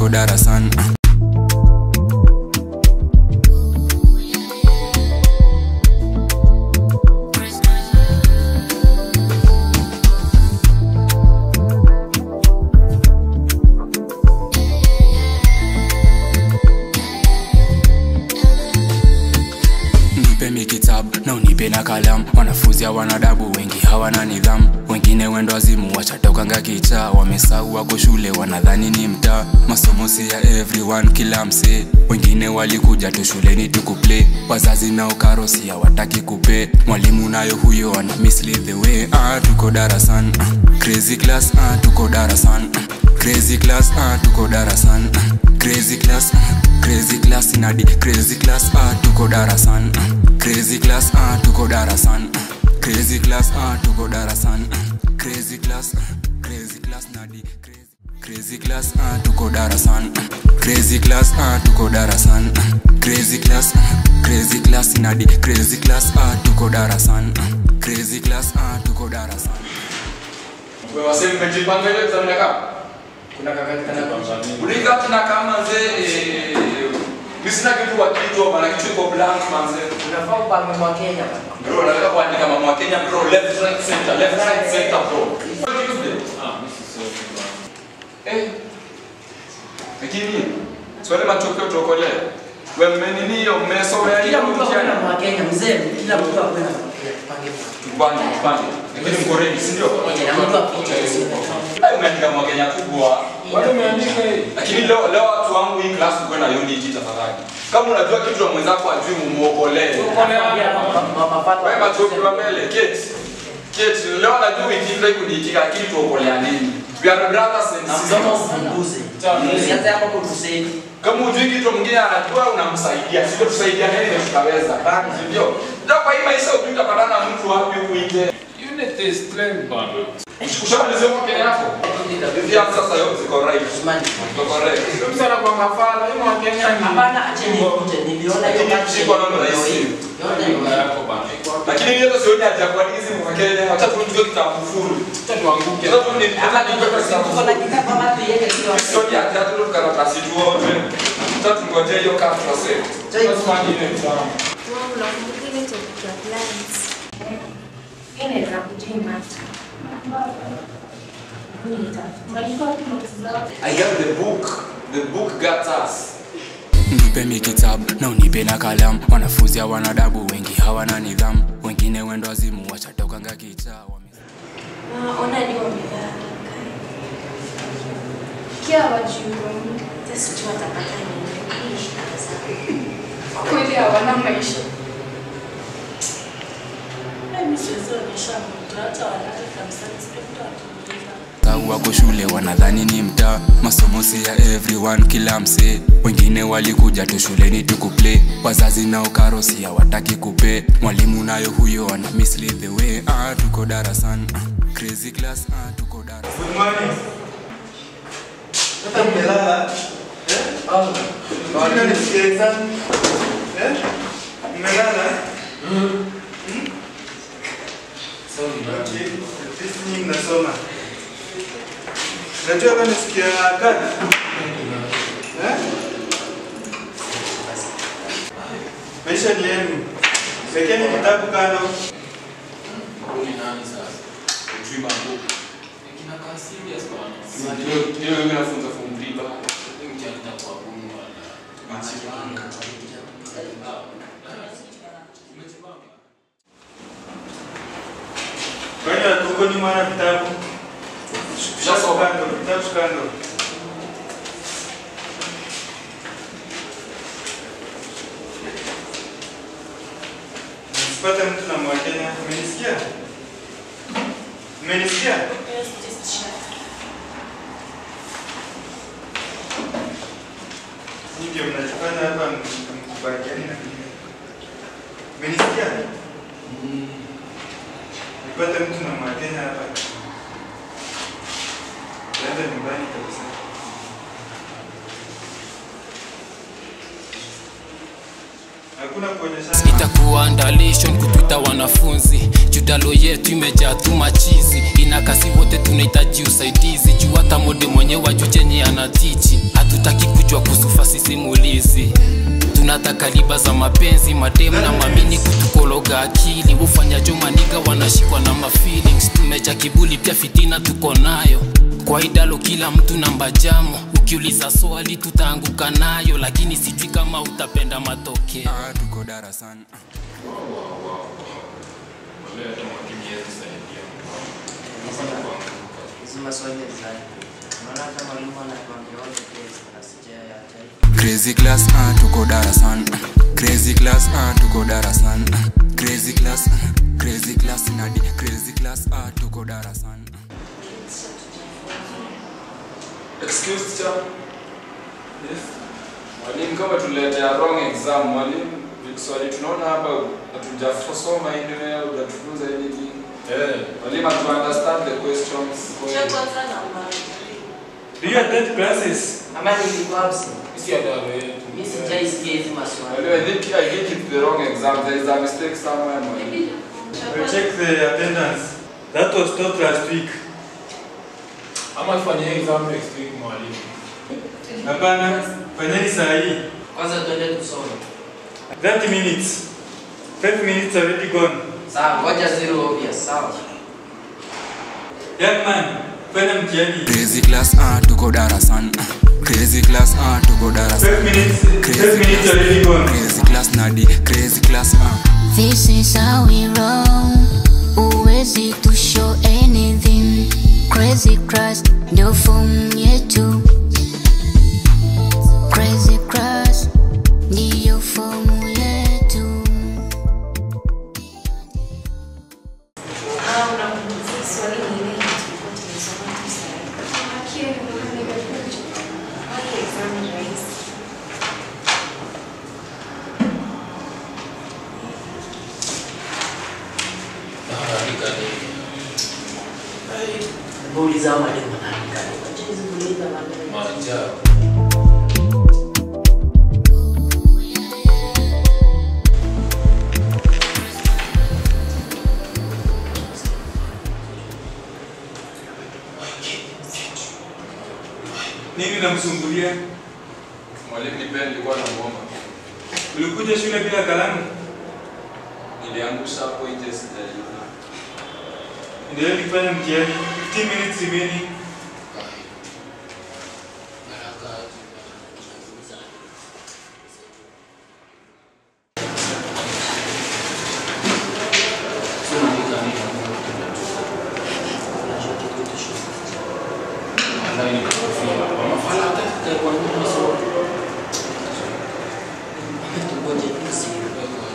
tuko darasani nipe mi kitabu na unipe na kalamu wanafunzi hawana dabu wengi hawana nidhamu wengine wendo wazimu wachatokanga kichaa wamesau wako shule wanadhani ni mtaa masomo si ya everyone kila msee wengine walikuja tu shuleni tukuplay wazazi nao karosi hawataki kupe mwalimu nayo huyo ana mislead the way ah, tuko darasan ah, crazy class ah, tuko darasan ah, crazy class ah, tuko darasan ah, crazy class ah, crazy class inadi crazy class ah, tuko darasan ah, crazy class ah, tuko darasan ah, crazy class ah, tuko darasan ah, crazy class ah, crazy class nadi crazy Crazy class ah tuko darasan Crazy class ah tuko darasan Crazy class ah crazy class inadi crazy class ah tuko darasan Crazy class ah tuko darasan Wewe wasemi mmejipanga ile exam inakaa? Kuna kakati kana kwa Ulika tunakaa manze eh mimi sina kitu wa kichwa bana kichwa iko blank manze. Unafaa upange kwa Kenya bana. Bro nataka kuandika mama wa Kenya bro left right center left right center bro. Eh. Lakini swali matokeo tuokolee. Wewe mmenini hiyo mmesomea Kila hiyo mtu akwenda mtihani? kwa Kenya mzee, kila mtu akwenda kwa Kenya. Pange kwa. Tupande tupande. Lakini mko ready si ndio? Na mtu apite sio. Hayo umeandika mwa Kenya kubwa. Bado umeandika hii? Lakini leo leo watu wangu hii class uko na unit tafadhali. Kama unajua kitu na mwenzako ajui mumuokolee. Mapato. Wewe machoki wa mbele, Kate. Kate, leo najua uitinda kuniitika lakini tuokolea nini? We are brothers and Na mdomo sisters. upunguze. Usianze hapo kutusaidia. Kama hujui kitu mwingine anajua unamsaidia. Sio tusaidia nini ndio tutaweza. Si Ndio. Ndio kwa hii maisha ujui utapatana na mtu wapi huku nje. Unit is strength bana. Ushamalizia kwa Kenya yako. Ndio sasa yote ziko right. Usmani. Ziko correct. Ndio msana kwa mafala, hii mwa Kenya ni Hapana, acheni ikuje. Niliona hiyo Lakini kazi. sikuwa naona Yote rahisi. yote Baba yako bana. Iko hapo. Lakini hiyo sioni haja kwa hizi mwa Kenya. Acha tuchukue kitabu full. Acha tuanguke. Sasa tu ni Hapa tuko tuko na kitabu ama tuiweke kile wa. Sioni haja tu karatasi tuote. Sasa tungoje hiyo kafu sasa. That's one unit down. Wow, unakumbuka ile topic ya plants? Inaweza kujimata. I have the book. The book got us. nipe mi kitabu na unipe na kalamu wanafunzi hawana dabu wengi hawana nidhamu wengine wendo wazimu wachatokanga kichaa wame Ona ni wamelala. Kia wajiuoni. Sasa tu watapata nini? Hii shida zao. Kweli hawana maisha. Sau wako shule wanadhani ni mtaa masomo si ya everyone kila msee wengine walikuja tu shuleni tukuplay wazazi nao karosi hawataki kupe mwalimu nayo huyo ana mislead the way ah, tuko darasan ah, crazy class ah, tuko darasan Good morning. Hata mmelala? Eh? Mbona nisikie exam? Eh? Mmelala? Hmm? Okay. At least nyinyi mnasoma. Najua kama nisikia kadi. Eh? Maisha ni yenu. Wekeni kitabu kando. Huyu nani sasa? Ujui mambo. Kinakaa serious bana. Hiyo hiyo mimi nafunza form 3 bana. Hii mtihani itakuwa gumu bana. Kwani hatuko nyuma na vitabu? Tushasoma. Kando, vitabu kando. Nisipate mtu na mwakenya. Umenisikia? Umenisikia? Nyinyi ndio mnachofanya hapa mkubaliani na mimi. Umenisikia? Nipate mtu na mwakenya hapa. Naenda nyumbani kabisa. Hakuna kuonyeshana. itakuwa andalation kutuita wanafunzi judalo yetu imejaa tu machizi inakasi wote tunahitaji usaidizi juu hata mode mwenye waju chenye anatichi hatutaki kujua kusufa sisimulizi tunataka liba za mapenzi mademu na mamini kutukologa akili ufanyajo maniga wanashikwa na mafeelings tumeja kibuli pia fitina tuko nayo kwa idalo kila mtu namba jamo ukiuliza swali tutaanguka nayo lakini sijui kama utapenda matokeo Ah, tuko darasani Wale hata mwalimu hawezi saidia. Hizi maswali ni za- Unaona hata mwalimu anatuambia wote test na sijayaacha. crazy class ah, tuko darasani crazy class ah, tuko darasani crazy class crazy class nadi crazy class ah, tuko darasani Excuse teacher. Yes. Mwalimu kama tuletea wrong exam, mwalimu swali tunaona hapa hatujasoma anywhere, hujatufunza anything. Eh, Mwalimu hatu understand the questions. Do you attend classes? Ama nilikuwa absent. si adalo yetu. Mimi sijaisikia hizi maswali. Mwalimu, I think I think it's the wrong exam. There is a mistake somewhere, mwalimu. We'll check the attendance. That was taught last week. Ama tufanye exam next week mwalimu. Hapana, fanyeni saa hii. Kwanza tuende tusome. 30 minutes. 5 minutes already gone. Sawa, ngoja zero obvious, sawa. Young man, fanya mtihani. crazy class ah, tuko darasani crazy class ah, tuko 5 darasani minutes, 5 minutes already gone. crazy class nadi crazy class ah. This is how we roll. Uwezi to show anything. Crazy crush, ndio form yetu. Crazy crush, ndiyo fomu yetu. Naandika nini? Hebu uliza hao mwalimu anaandika nini. Acha hizi kuuliza mwalimu. Maajabu. Nini namsumbulia? Mwalimu, nipe nilikuwa namuomba. Ulikuja shule bila kalamu? Niliangusha hapo nje sijalipa. Endelea kufanya mtihani. 15 minutes remaining. Haraka aje. Tunaandika nini? Wallahi nikakufia. Wamafala hata kwa nini sio? Tungoje tu zero.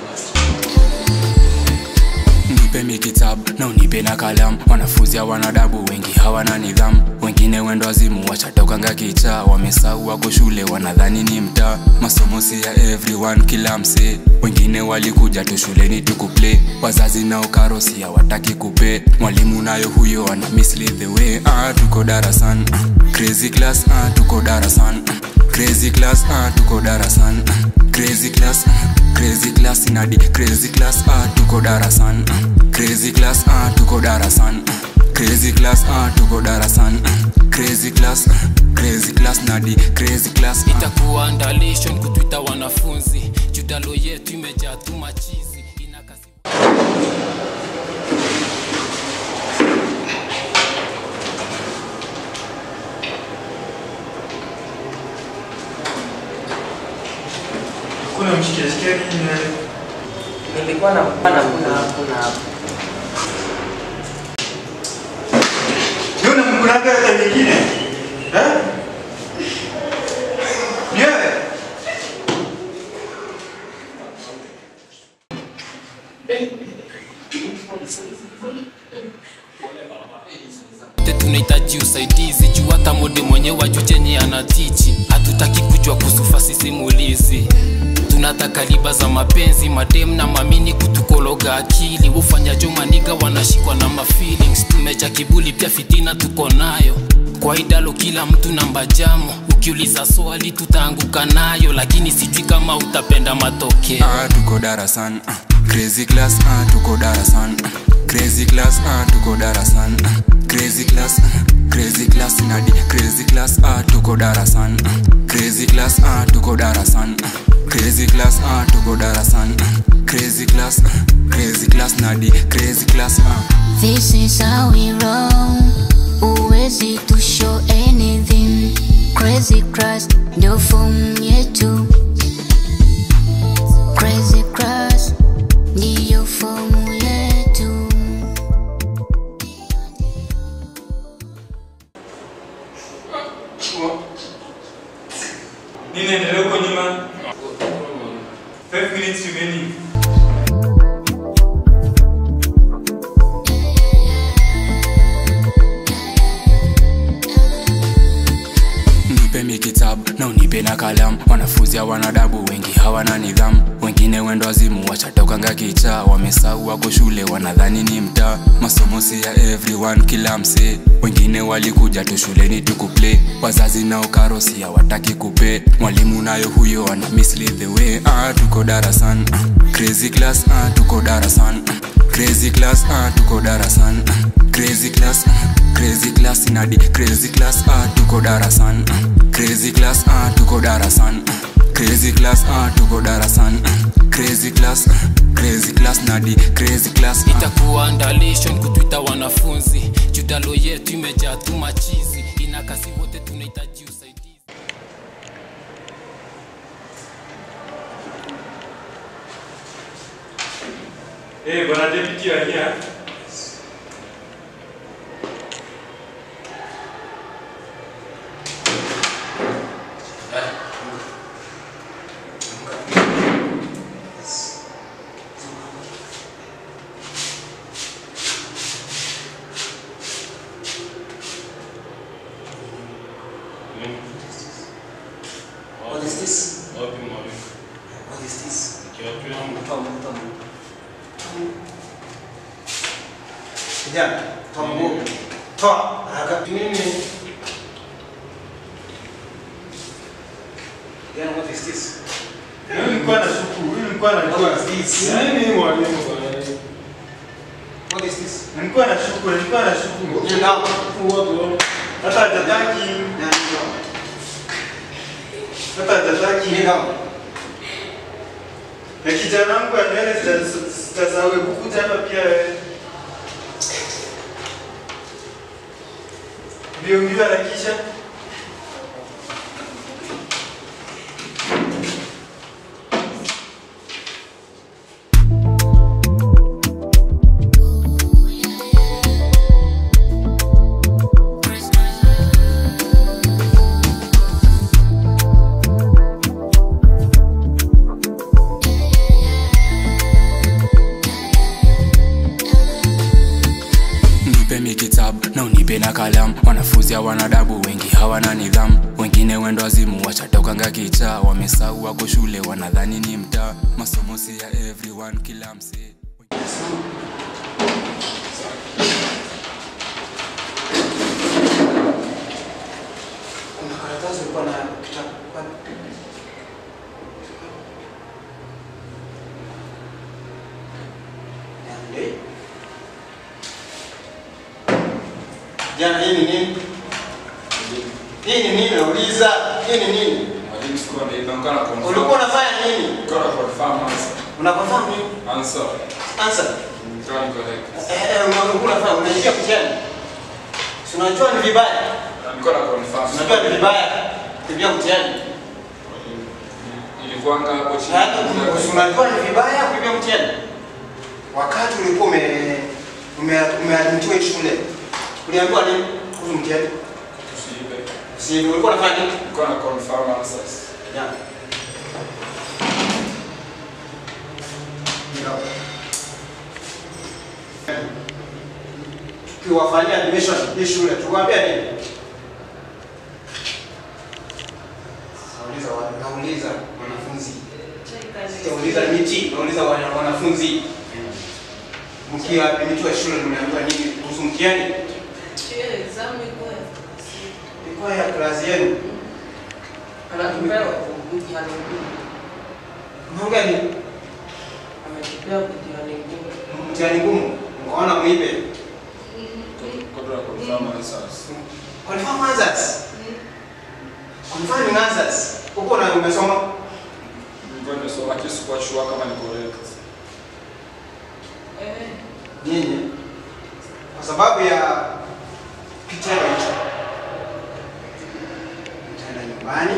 nipe mikitabu na unipe na kalamu wanafunzi hawana adabu wengi hawana nidhamu wengine wendo wazimu wachatokanga kichaa wamesau wako shule wanadhani ni mtaa masomo si ya everyone kila msee wengine walikuja tu shuleni tukuplay wazazi nao karosi hawataki kupe mwalimu nayo huyo ana mislead the way ah, tuko darasani ah, crazy class ah, tuko darasani ah, crazy class ah, tuko darasani ah, crazy class ah, crazy class nadi crazy class ah, tuko darasani ah, crazy class ah, tuko darasani ah, crazy class ah, tuko darasani ah, crazy class ah, crazy class nadi crazy class ah. itakuwa andalation kutuita wanafunzi judalo yetu imejaa tu machizi inakasi Kuna mshikiashikia nini naye? Nilikuwa na kuna kuna kuna Ni unamkunanga hata nyingine? Eh? Ni wewe? Te tunahitaji usaidizi juu hata mode mwenye waju chenye anatichi hatutaki kujua kusufa sisimulizi hata kaliba za mapenzi madem na mamini kutukologa akili ufanyajo maniga wanashikwa na mafeelings tumeja kibuli pia fitina tuko nayo kwa idalo kila mtu namba jamo ukiuliza swali tutaanguka nayo lakini sijui kama utapenda matokeo ah, tuko darasan ah, crazy class ah, tuko darasan ah, crazy class ah, tuko darasan ah, crazy class ah, crazy class nadi crazy class ah, tuko darasan ah, crazy class ah, tuko darasan ah, crazy class ah, tuko darasan ah, crazy class ah, crazy class nadi crazy class ah. This is how we roll. Uwezi to show anything. Crazy crush, ndio form yetu. Crazy crush, ndiyo form yetu. Nini endelea huko nyuma? 5 minutes remaining. nipe mikitabu na unipe na kalamu wanafunzi hawana adabu wengi hawana nidhamu wengine wendo wazimu wachatokanga kichaa wamesau wako shule wanadhani ni mtaa masomo si ya everyone kila msee wengine walikuja tu shuleni tukuplay wazazi nao karosi hawataki kupe mwalimu nayo huyo ana mislead the way ah, tuko darasan ah, crazy class ah, tuko darasan ah, crazy class ah, tuko darasan ah, crazy class ah, crazy class nadi crazy class ah, tuko darasan ah, crazy class ah, tuko darasan ah, crazy class ah, tuko darasan ah, crazy class ah, crazy class nadi crazy class ah. itakuwa ndalation kutwita wanafunzi judalo yetu imejaa tu machizi inakasi wote tunahitaji usaidizi Eh, bwana deputy you are here. What is this? Wapi mwalimu? What is this? Kiatu yangu. Toa mguu, toa mguu. Kijana, toa mguu. Toa haraka. Nini? Kijana, what is this? Huyu nilikuwa na shuku, huyu nilikuwa na What is this? Nini mwalimu bwana? What is this? Nilikuwa na shuku, nilikuwa na shuku. Kneel down. Hata hajataki, Yeah, kneel down. hata hajataki. Kneel down. Na kijana wangu wa nywele zita- zitazawe kukuja hapa pia wewe. Mbio mbio harakisha. nipe mikitabu na unipe na kalamu wanafunzi hawana adabu wengi hawana nidhamu wengine wendo wazimu wachatokanga kichaa wamesau wako shule wanadhani ni mtaa masomo si ya everyone kila msee Kuna karatasi ulikuwa nayo kitabu. Wapi? Niambie. Jana hii ni nini? Hii ni nini? Nauliza. Hii ni nini? Mwalimu sikuwa naiba, nilikuwa na confirm. Ulikuwa unafanya nini? Nilikuwa na confirm answer. Unafahamu nini? Answer. Answer. Nilikuwa ni correct. Eh, eh, ulikuwa unafanya unaingia mtihani. Si unajua ni vibaya. Nilikuwa na confirm. Unajua ni vibaya kuingia mtihani. Ilikuwanga hapo chini. Yaani, unajua ni vibaya kuingia mtihani. Wakati ulikuwa ume ume umeadmitiwa hii shule. Uliambiwa nini kuhusu mtihani? Tusiibe. Si ulikuwa unafanya nini? Nilikuwa na confirm answers. Yeah. Tukiwafanyia admission hii shule, tuwaambia nini? Nauliza wa- nauliza wanafunzi. Sijauliza miti, nauliza wana- wanafunzi. Mkiwa miti wa shule mnaambiwa nini kuhusu mtihani? Ilikuwa ya klasi yenu. Anatupewa mtihani ngumu. Mnaongea ni Ametupewa mtihani ngumu. mtihani ngumu. Mkaona muipe. Kodra confirm answers. Confirm answers. Confirming answers. Huko na umesoma Nilikuwa nimesoma lakini sikuwa sure kama ni correct. nyinyi kwa sababu ya kitendo hicho mtaenda nyumbani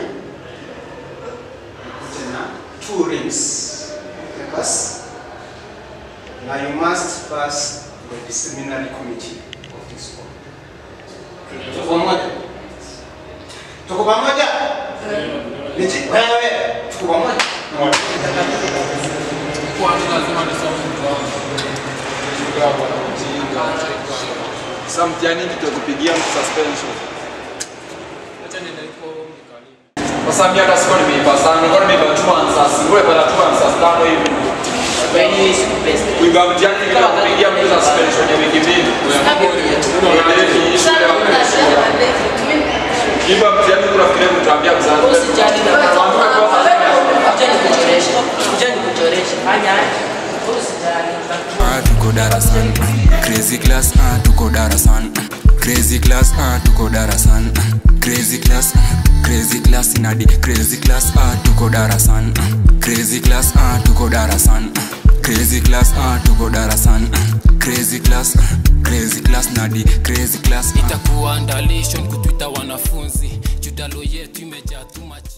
mkute na two rings papers na you must pass the disciplinary committee of this school. Tuko pamoja? Tuko pamoja? Niji, wewe tuko pamoja? Kwanza lazima nisome mtihani. Sasa mtihani tutakupigia suspension. Acha niende huko nikalie. Sasa mimi hata sikuwa nimeiba sana, nilikuwa nimeiba two answers. Ngule pala two answers tano hivi. Wewe siku best. Kuiba mtihani bila kupigia mtu suspension ya wiki mbili. Unaendelea shule ya Kiba mtihani unafikiria kutambia mzazi. Usijali na Kuja nikuchoreshe. Kuja nikuchoreshe. Fanya aje. Usijali. Ah, tuko darasani crazy class ah, tuko darasani crazy class ah, tuko darasani crazy class crazy class inadi crazy class ah, tuko darasani crazy class ah, tuko darasani crazy class ah, tuko darasani crazy class crazy class nadi crazy class ah. itakuwa ndalishon kutwita wanafunzi judalo yetu imejaa tu machi